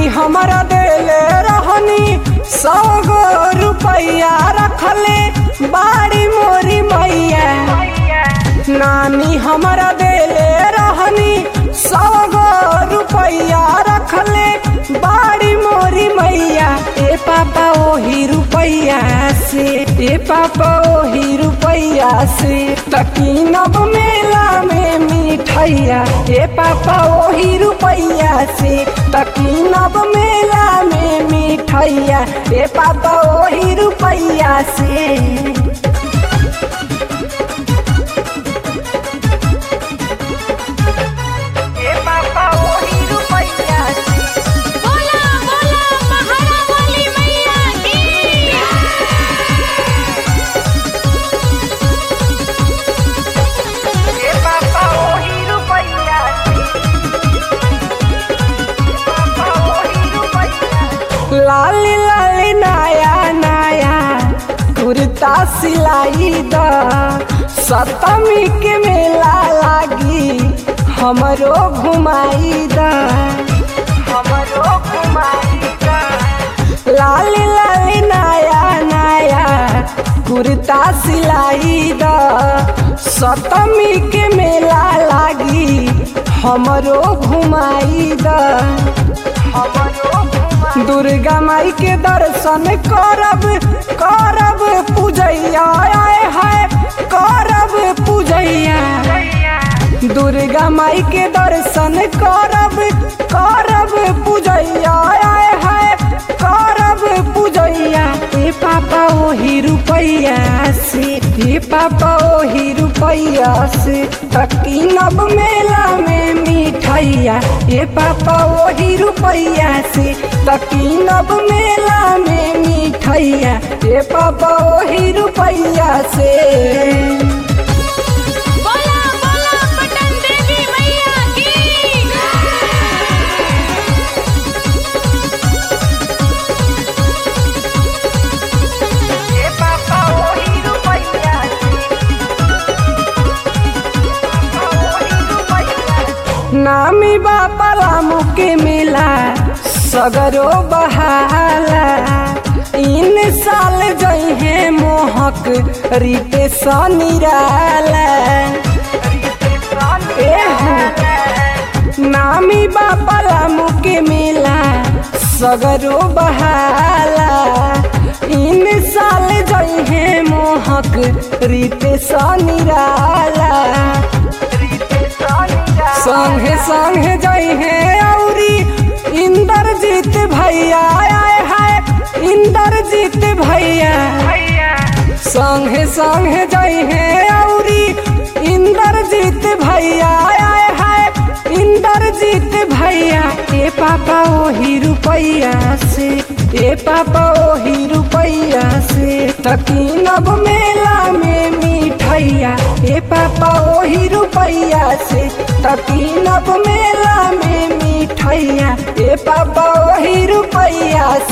हमरा देले रहनी सौ गो रुपया रखले बाड़ी मोरी मैया नानी हमरा देले रहनी सौ गो रुपया रखले बाड़ी मोरी मैया ए पापा ओही रुपया से ए पापा ओही रुपया से तकीनब मेला में मिठैया ए पापा ओही रुपया से तकीनब मेला में मिठैया ए पापा ओही रुपया से ए पापा ओही रुपया से बोला बोला पहाड़ा वाली मैया की ए पापा ओही रुपया से पापा ओही रुपया लाली लाली नया नया कुर्ता सिलाई द सप्तमी के मेला लागी हमरो घुमाई द हमरो घुमाई द लाली लाली नया नया कुर्ता सिलाई द सप्तमी के मेला लागी हमरो घुमाई द दुर्गा माई के दर्शन करब करब पूजैया आए है करब पूजैया दुर्गा माई के दर्शन करब करब पूजैया आए है करब पूजैया ए पापा ओही रुपैया से ए पापा ओही रुपैया से तकीनब मेला में मिठैया ए पापा ओही रुपैया से तकीनब मेला में मिठैया ए पापा ओही रुपैया से बोला बोला पटन देवी मैया की ए पापा ओही रुपैया नामी बापा रामू के मिला सगरो बहाला इन साल जइहे मोहक रीते सनिराला नामी बापा रामू के मिला सगरो बहाला इन साल जइहे मोहक रीते सनिराला संगे संगे जइहे औरी इंद्रजीत भैया आए है इंद्रजीत भैया संगे संगे जइहे औरी इंद्रजीत भैया आए है इंद्रजीत भैया ए पापा ओही रुपैया से ए पापा ओही रुपैया से तकीनब मेला में मिठैया ए पापा ओही रुपैया से तकीनब मेला में मिठैया ए पापा ओही रुपैया